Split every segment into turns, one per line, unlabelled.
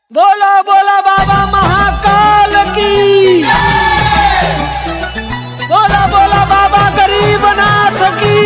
बोला बोला बाबा महाकाल की बोला बोला बाबा गरीबनाथ की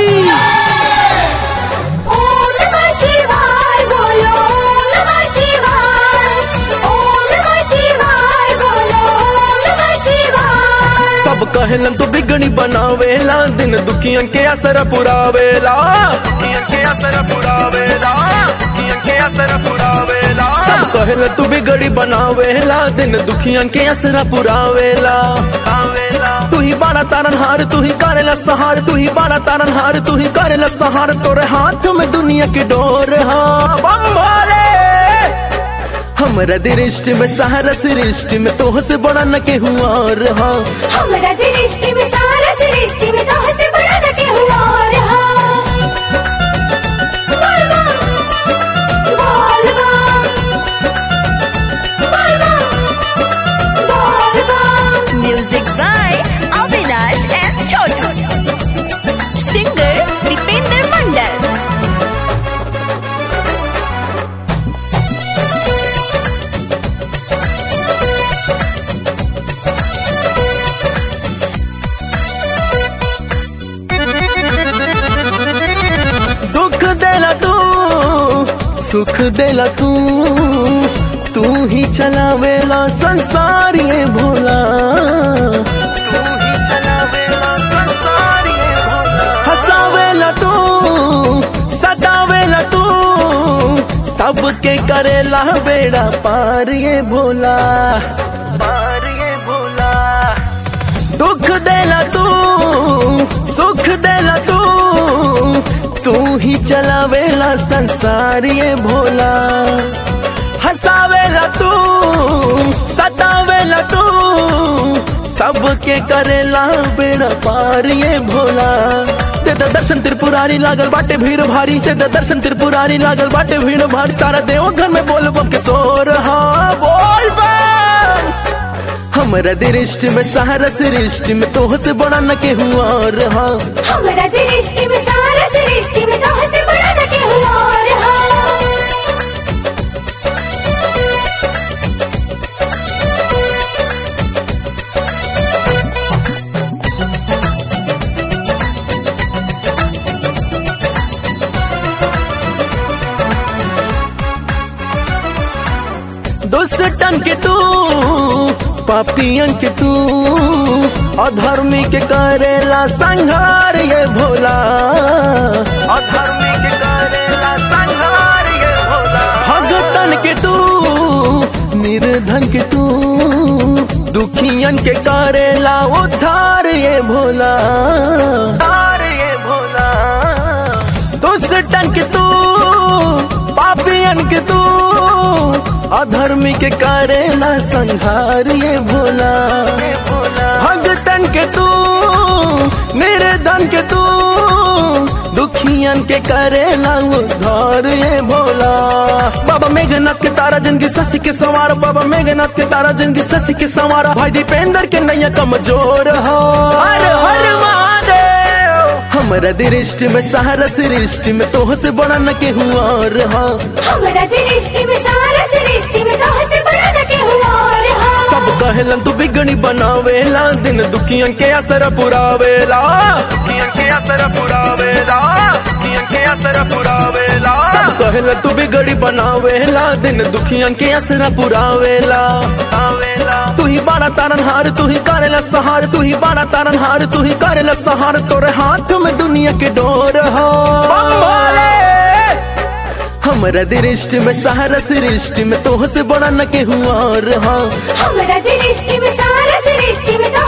ओम नमः शिवाय बोलो ओम नमः शिवाय ओम नमः शिवाय बोलो ओम नमः शिवाय
सब कहलन तू बिगड़ी बनावेला दिन दुखियन के असर पुरावेला दुखियन के असर पुरावेला दुखियन के असर पुरावेला सब कहलन तू बिगड़ी बनावेला दिन दुखियन के असर पुरावेला आवेला तू ही बाड़ा तारन हार तू ही करेला सहार तू ही बाड़ा तारन हार तू ही करेला सहार तोरे हाथ में दुनिया की डोर हाँ बम भोले हमरा दृष्टि में सहारा सृष्टि में तोह से बड़ा न के हुआ रहा
हमरा दृष्टि में सारा सृष्टि में तो से बड़ा न के हुआ रहा बोल बम, बोल बम, बोल बम।
Music by Avinash and Chotu. Singer Dipender Mandal.
दुख देला तू सुख देला तू तू ही चलावेला संसार ये भोला तू ही चलावेला संसार ये भोला हसावेला तू सदावेला तू सबके करेला बेड़ा पार ये भोला पार ये भोला दुख देला तू सुख देला तू तू ही चलावेला संसार ये भोला हंसावेला तू सतावेला तू सबके करेला बेड़ा पार ये भोला ते द दर्शन त्रिपुरारी लागल बाटे भीड़ भारी ते द दर्शन त्रिपुरारी लागल बाटे भीड़ भारी सारा देव घर में बोल बम के सोर हाँ बोल बम हमरा दृष्टि में सहारा सृष्टि में तोह से बड़ा न के हुआ रहा
हमरा दृष्टि में सारा सृष्टि में तो से बड़ा न के हुआ रहा
दुष्टन के तू पापियन के तू अधर्मी के करेला संहार ये भोला अधर्मी के करेला संहार ये भोला भगतन के तू निर्धन के तू दुखियन के करेला उद्धार ये भोला उद्धार ये भोला दुष्टन के तू पापियन के तू अधर्मी के करेला संहार ये भोला भगतन के तू निर्धन के तू दुखियन के करेला उद्धार ये भोला बाबा मेघनाथ के तारा जिनकी ससी के सवार बाबा मेघनाथ के तारा जिनकी ससी के सवार भाई दीपेंद्र के नैया कमजोर हो हर हर महादेव हमरा दृष्टि में सहारा सृष्टि में तोह से बड़ा न के हुआ रहा
हमरा दृष्टि में सारा सृष्टि में तो से बड़ा न के हुआ रहा
सब कहलन तू बिगड़ी बनावेला दिन दुखियन के असर पुरावेला दुखियन के असर पुरावेला दुखियन के असर पुरावेला सब कहलन तू बिगड़ी बनावेला दिन दुखियन के असर पुरावेला आवेला तू ही बाड़ा तारन हार तू ही करेला सहार तू ही बाड़ा तारन हार तू ही करेला सहार तोरे हाथ में दुनिया के डोर हो हमरा दृष्टि में सहारा सृष्टि में तोह से बड़ा न के हुआ रहा
हमरा दृष्टि में सारा सृष्टि में तो